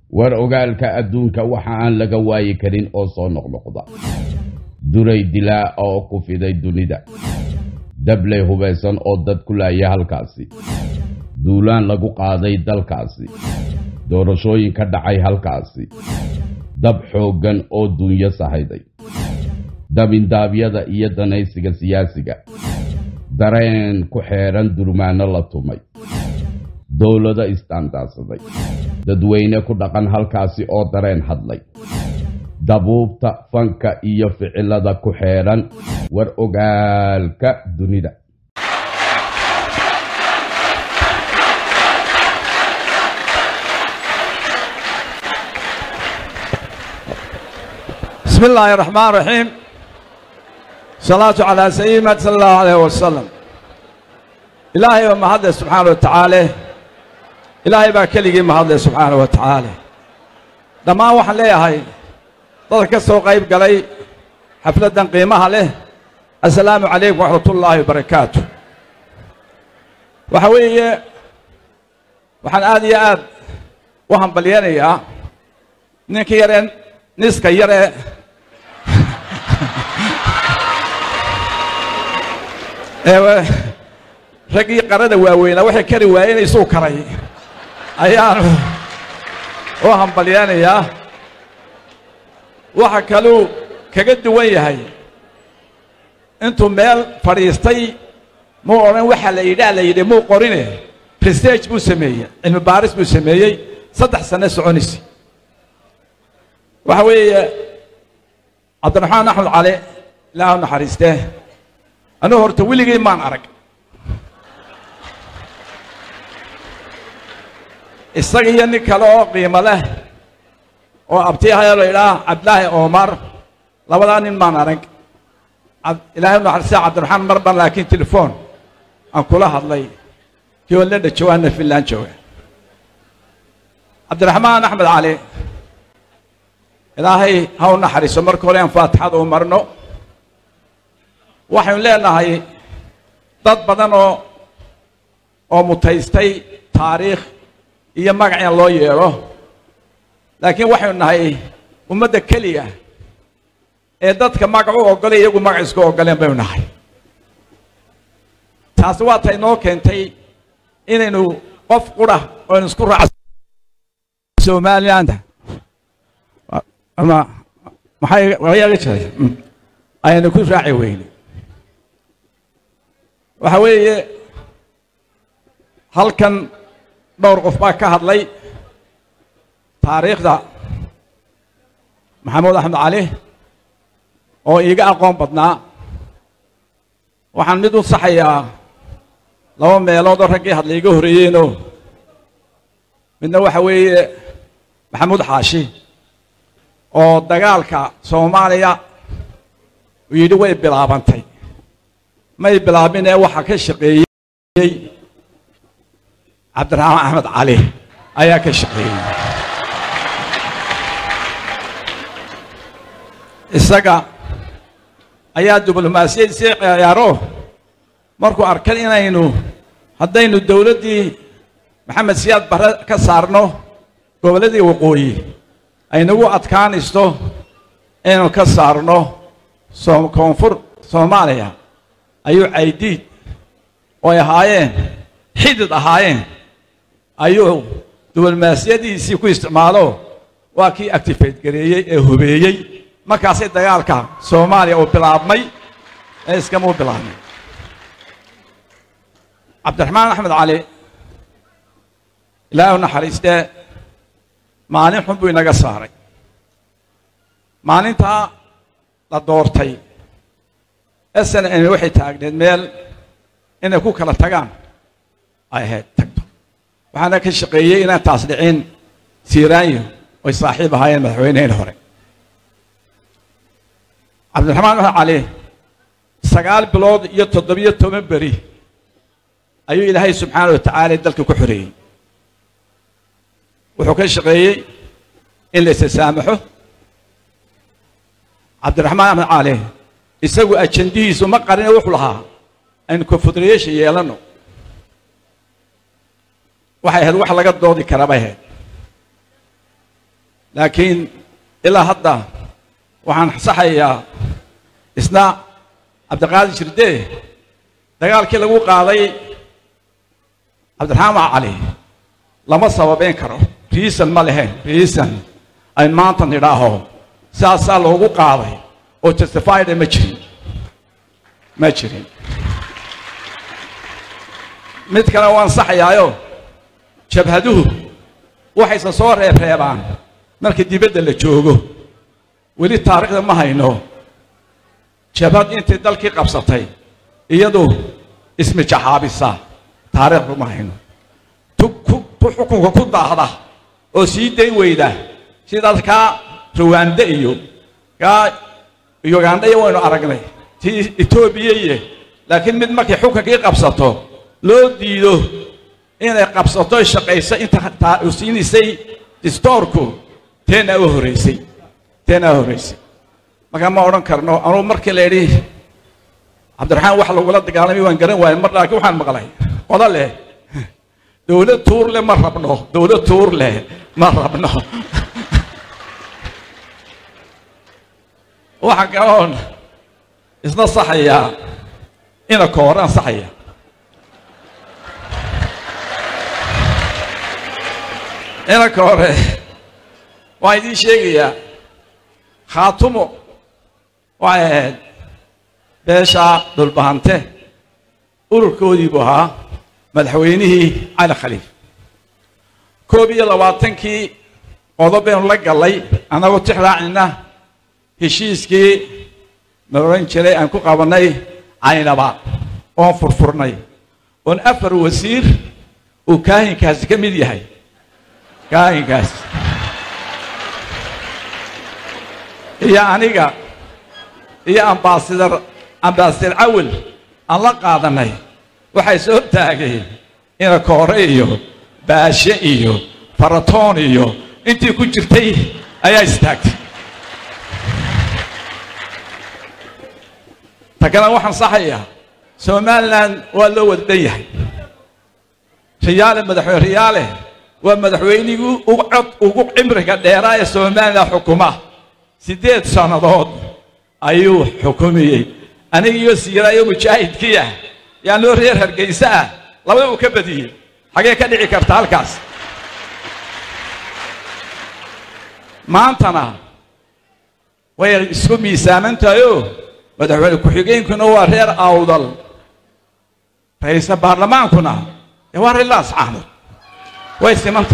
war ogaalka adduunka waxa aan laga waayi karin oo soo noqnoqda duray dilaa oo ku fiday dunida dabley hubaysan oo dad ku laaya halkaasi duulaan lagu qaaday dalkaasi doorashooyin ka dhacay halkaasi dab xooggan oo dunyo sahayday dabindaabyada iyo danaysiga siyaasiga dareen ku xeedhan durmaano la tumay dowlado isdaandaadsaday dadweyne ku dhaqan halkaasi oo dareen hadlay dabuubta fanka iyo ficilada ku xeedhan war ogaalka dunida بسم الله الرحمن الرحيم صلاة على سيدنا صلى الله عليه وسلم إلهي ومهد سبحانه وتعالى إلهي بقى كلي مهد سبحانه وتعالى دما وحن ليهاي dadka ka soo qayb galay xafladdan qiimaha leh assalaamu calaykum waxmat ullaahi wabarakaatu waxa weeye waxaan aad iyo aad u hambalyanayaa ninka yaree niska yaree ee raggii qarada waaweynaa waxay kari waayeen isuu karay ayaan u hambalyanayaa waxa kaluu kaga duwan yahay intuu meel fadhiistay muu odhan waxa la yidhaa la yidhi muu qorine research buu sameeyey cilmi baaris buu sameeyey saddex sano soconaysa waxa weeye cabdiraxmaan axmed cali ilaahu naxariistee anugu horta weligii maan arag isaga iyo nin kale oo qiimo leh oo abtiyahayo la idhaah cabdilaahi omar labadaa nin maan arag ilaahay naxariista cabdiraxmaan mar ban laakiin telefoon aan kula hadlay kii oo lendha jawaana finland jooga cabdiraxmaan axmed cali ilaahay ha u naxariiso marka hore aan faatixada u marno waxaynu leenahay dad badan oo oo mutaystay taariikh iyo magac in loo yeedho laakiin waxaynu nahay ummadda keliya ee dadka magac u oggolay iyagu magac isku oggoleen baynu nahay taasi waa ta inoo keentay inaynu qof qura oynu isku raac somaliland ama maxay wayaga jiray ayaynu ku raaci weyne waxa weeye halkan dhowr qof baa ka hadlay taariikhda maxamuud axmed cali oo iiga aqoon badnaa waxaan mid u saxayaa laba meelood oo raggii hadla iga horreeyeenoo midna waxa weeye maxamuud xaashi oo dagaalka soomaaliya uu yidhi way bilaabantay may bilaabinee waxaa ka shaqeeyey cabdiraxmaan axmed cali ayaa ka shaqeeyey isaga ayaa diblomaasiyadiisii ciyaaro markuu arkay inaynu haddaynu dowladdii maxamed siyaad barre ka saarno gobolladii waqooyi aynagu adkaanaysto inaynu ka saarno koonfur soomaaliya ayuu caydiid oo ay ahaayeen xidid ahaayeen ayuu diblomaasiyadiisii ku isticmaalo waa kii actifate gareeyey ee hubeeyey markaasay dagaalka soomaaliya uu bilaabmay ee iskamuu bilaabmay cabdiraxmaan axmed cali ilaahu naxariistee maalin xun buu inaga saaray maalintaa la doortay sn n waxay taagneed meel inay ku kala tagaan ay ahayd tagto waxaana ka shaqeeyey inaan taas dhicin siiraanyo oy saaxiib ahaayeen madaxweyneheen hore cabdiraxmaan axmed cali sagaal bilood iyo toddobiyo toban beri ayuu ilaahay subxaana wa tacaala dalka ku xoreeyey wuxuu ka shaqeeyey in la isasaamaxo cabdiraxmaan axmed cali isagu ajandihiisu ma qarine wuxuu lahaa aynu confederation yeelanno waxay ahayd wax laga doodi kara bay ahayd laakiin ilaa hadda waxaan saxayaa isna cabdiqaadir jirdee dagaalkii lagu qaaday cabdiraxmaan cali lama sababeyn karo riisan ma lahayn riisan ay maanta nidhaaho saasaa loogu qaaday oo justified ma jirin ma jirin mid kale waan saxayaayo jabhaduhu waxayse soo reebreebaan marka dibadda la joogo weli taariikhda ma hayno jabhad intay dalkii qabsatay iyadu ismijaxaabisa taariikhdu ma hayno tu ku tu xukunka ku daahda oo sii dayn weyda sidaas kaa ruwaande iyo kaa ugandha iyo waynu aragnay tii etoobiya iyo laakiin mid markay xukunkii qabsato loo diido inay qabsato shaqayso inta taa uu siinaysay distoorku teenaa u horraysay teenaa u horraysay markaa ma odhan karno anugu markii la idhi cabdiraxmaan wax lagula dagaalamay waan garan waayay mar laakiin waxaan maqlay qodo leh dowlad tuur leh ma rabno dowlad tuur leh ma rabno waxaa kaloon isna saxayaa ina kooraan saxaya inanka hore waan idiin sheegayaa khaatumo waxay ahayd beeshaa dhulbahante ururkoodii buu ahaa madaxweynihii cali khaliif koob iyo labaatankii qodob baynu la gallay annagoo tix raacina heshiiskii ma odhan jiray aan ku qabannay caynaba oon furfurnay oon afar wasiir uu kaahinkaasi ka mid yahay kaahinkaas iyo aniga iyo ambaasadar ambaasadar cawil aan la qaadanay waxay soo taageen ina koore iyo baashe iyo faratoon iyo intii ku jirtay ayaa istaagtay ta kale waxaan saxayaa somalilan waa loo wada dhan yahay riyaale madaxweyne riyaale waa madaxweynigii ugu cod ugu cimriga dheeraa ee somalilan xukuma siddeed sannadood ayuu xukumayey anigiiyo siiraayo mujaahidkii ah yaa noo reer hargayse ah labada uu ka badiyey xagee ka dhici karta halkaas maantana way isku miisaaman tahayoo madaxweyne ku-xigeenkuna waa reer awdal ra-iisal baarlamaankuna ee waa reer laascaanood way simanta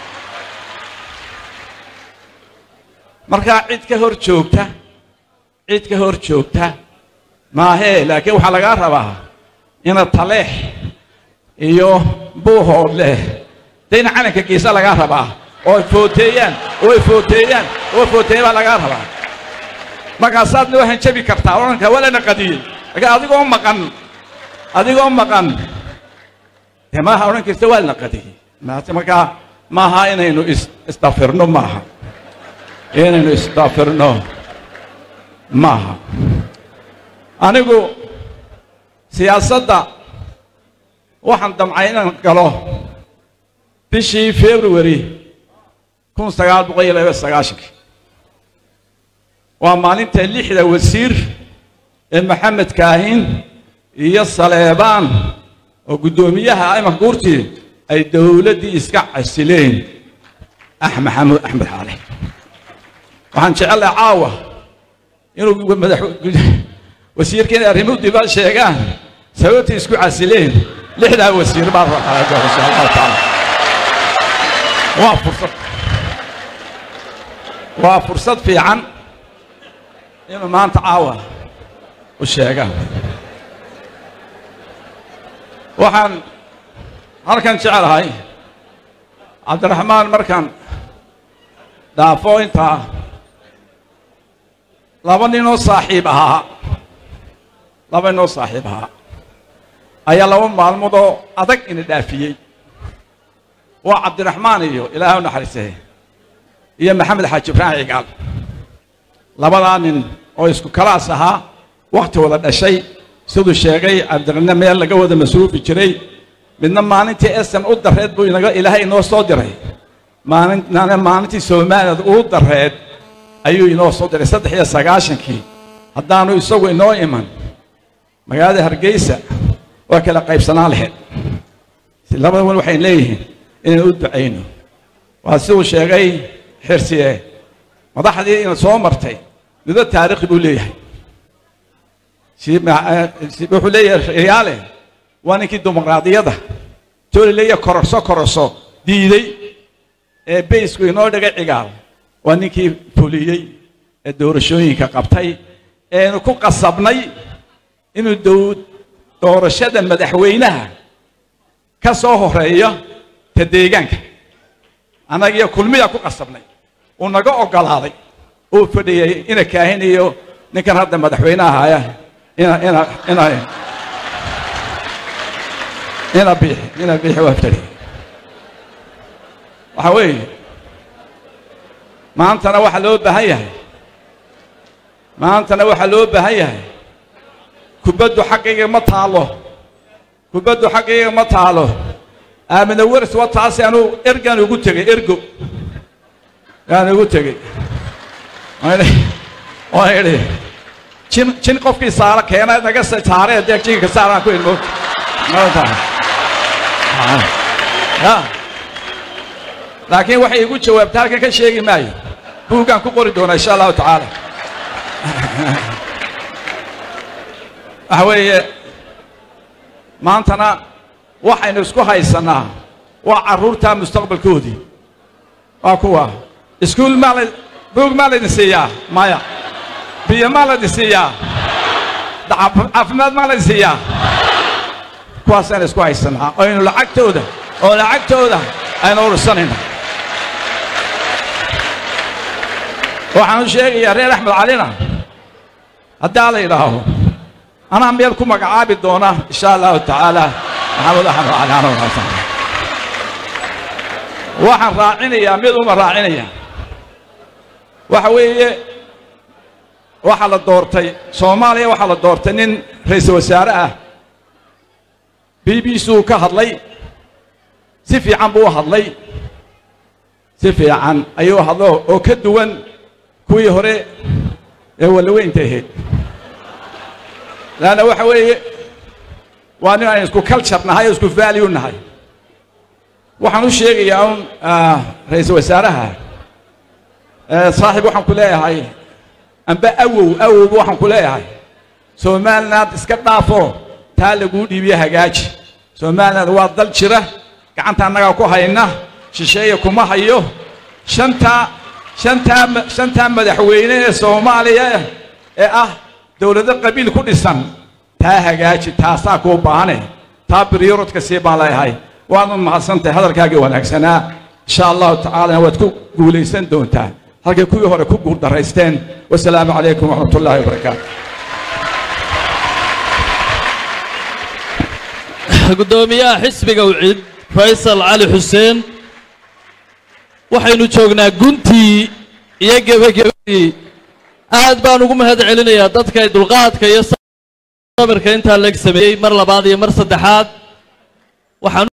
markaa cid ka hor joogta cid ka hor joogta maahee laakiin waxaa lagaa rabaa ina taleex iyo buuhood leh dayna calanka geesa lagaa rabaa oo ay footeeyaan oo ay footeeyaan oo ay footeeyaan baa lagaa rabaa markaasaadna waxaan jabi kartaa odhankaa waa lana qadiyey laakiin adigoo maqan adigoo maqan dee maaha odhan karta waa lana qadiyey maase markaa maaha inaynu is isdafirno maaha inaynu isdafirno maaha anigu siyaasadda waxaan damcay inaan galo bishii february kun sagaal boqol iyo laba sagaashankii waa maalinta lixda wasiir ee maxamed kaahin iyo saleebaan oo guddoomiyaha imanka guurtii ay dowladdii iska casileen ax maxamuud axmed xaale waxaan jecelahay caawa inuu madax wasiirka inay arrimuhu dibad sheegaan sababtay isku casileen lixdaa wasiir baa rabaa insha allahu tacaala waa fursad waa fursad fiican inuu maanta caawa u sheegaan waxaan halkan jecelahay cabdiraxmaan markaan dhaafo intaa laba ninoo saaxiib ahaa laba ninoo saaxiib ahaa ayaa laba maalmood oo adag ina dhaafiyey waa cabdiraxmaan iyo ilaahay u naxariisee iyo maxamed xaaji ibraahim cigaal labadaa nin oo isku kalaas ahaa wakhti wada dhashay siduu sheegay cabdiqine meel laga wada masruufi jiray midna maalintii esam u dareed buu inaga ilaahay inoo soo diray maalin maalintii soomaaliyad uu dareed ayuu inoo soo diray saddex iyo sagaashankii haddaanu isagu inoo iman magaalada hargeysa waa kala qaybsanaan lahayd labada wan waxay leeyihiin inaynu u ducayno waa siduu sheegay xirsiye madaxdii ina soo martay nido taarikhi buu leeyahay wuxuu leeyahay riyaale waa ninkii dimuqraadiyadda tooli leeyahay kororso kororso diiday ee baysku inoo dhigay cigaal waa ninkii fuliyey ee doorashooyinka qabtay eenu ku qasabnay inuu dow doorashada madaxweynaha ka soo horeeyo ta deegaanka annagiyo kulmiyaa ku qasabnay uu naga oggolaaday uu fadhiyey ina kaahinayo ninkan hadda madaxweynaha haya ina ina ina ina biixi ina biixi waa fadhiyey waxa weeye maantana waxaa loo baahan yahay maantana waxaa loo baahan yahay kubaddu xaggayga ma taalo kubaddu xaggayga ma taalo aamina wers waa taasi anuu ergaan ugu tegey ergo yaan ugu tegey waan idhi jin jin qofkii saara keena naga saaree dee jinka saaraan ku ilmo ya laakiin waxay igu jawaabta halkan ka sheegi maayo buuggaan ku qori doonaa insha allahu tacaala waxa weeye maantana waxaynu isku haysannaa waa carruurtaa mustaqbalkoodii waa kuwa iskuul maa la buug maa laydin siiyaa maya biyo maa laydin siiyaa caafimaad maa laydin siiyaa kuwaasaynu isku haysannaa aynu lacagtooda oo lacagtooda aynu ursanayno waxaan u sheegayaa reer axmed calina haddaa la yidhaaho anaa meel ku magacaabi doona insha allahu tacaala maxamed axmed cali ana wanaagsan waxaan raacinayaa mid uma raacinaya waxa weeye waxaa la doortay soomaaliya waxaa la doortay nin ra-iisul wasaare ah b b c uu ka hadlay si fiican buu u hadlay si fiican ayuu hadlo oo ka duwan kuwii hore ee wallaweynta ahayd laanna waxa weeye waa nin aynu isku culture nahay oo isku value nahay waxaan u sheegayaa un ra-iisul wasaaraha saaxiib waxaan ku leeyahay amba awow awowba waxaan ku leeyahay somaliland iska dhaafo taa laguu dhiibiye hagaaji somaliland waa dal jira gacanta annagaa ku hayna shisheeya kuma hayo shantaa shantaa shantaa madaxweyne ee soomaaliya ee ah dowlado qabiil ku dhisan taa hagaaji taasaa kuu baahane taa biryorodka sii baan leeyahay waadna mahadsantahay hadalkaagii wanaagsanaa insha allahu tacaalana waad ku guulaysan doontaa halkay kuwii hore ku guurdaraysteen wasalaamu calaykum waraxmat ullaahi wabarakaatu guddoomiyaha xisbiga wcid faysal cali xuseen waxaynu joognaa guntii iyo gebagabadii aad baan ugu mahad celinayaa dadka dulqaadka iyo sabirka intaa leg sameeyey mar labaad iyo mar saddexaad waxaan